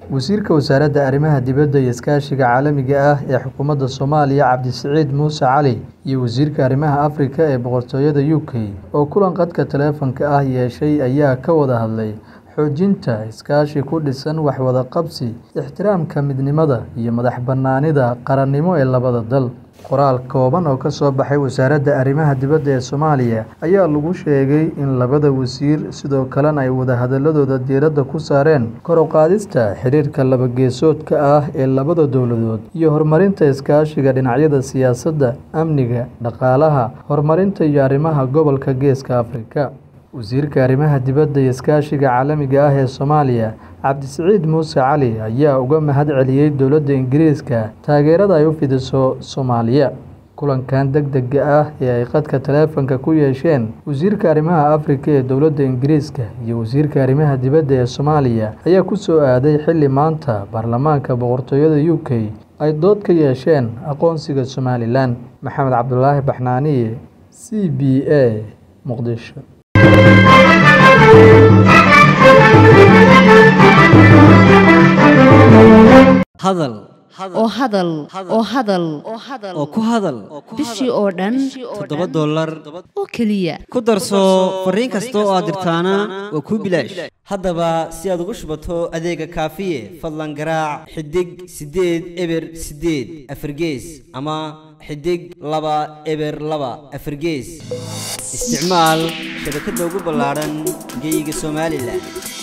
wasiirka wasaaradda arrimaha dibadda iyo iskaashiga caalamiga ah ee xukuumadda soomaaliya cabdisiciid muuse cali iyo wasiirka arrimaha afrika ee boqortooyada u k oo kulan qadka taleefanka ah yeeshay ayaa ka wada hadlay xoojinta iskaashi ku dhisan waxwada qabsi ixtiraamka midnimada iyo madax bannaanida qarannimo ee labada dal qoraal kooban oo ka soo baxay wasaaradda arrimaha dibadda ee soomaaliya ayaa lagu sheegay in labada wasiir sidoo kalena ay wadahadaladooda diiradda ku saareen kor u qaadista xiriirka labageesoodka ah ee labada dowladood iyo horumarinta iskaashiga dhinacyada siyaasadda amniga dhaqaalaha horumarinta iyo arrimaha gobolka geeska afrika wasiirka arrimaha dibadda iyo iskaashiga caalamiga ah ee soomaaliya cabdisiciid muuse cali ayaa uga mahad celiyey dowladda ingiriiska taageerada ay u fidiso soomaaliya kulankan deg dega ah ee ay qadka taleefanka ku yeesheen wasiirka arrimaha afrika ee dowladda ingiriiska iyo wasiirka arrimaha dibadda ee soomaaliya ayaa ku soo aaday xilli maanta baarlamaanka boqortooyada u k ay dood ka yeesheen aqoonsiga somalilan maxamed cabdulaahi baxnaaniye c b a muqdisho hadal oo hadal oo hadal oo ku hadal bishii oo dhan toddoba dollar oo keliya ku darso fariin kasta oo aad dirtaana waa kuu bilaash haddaba si aad ugu shubato adeega kaafiye fadlan garaac xidig siddeed eber siddeed afargees ama xidig laba eber laba afargees isticmaal shabakadda ugu ballaadhan geeyiga somalilan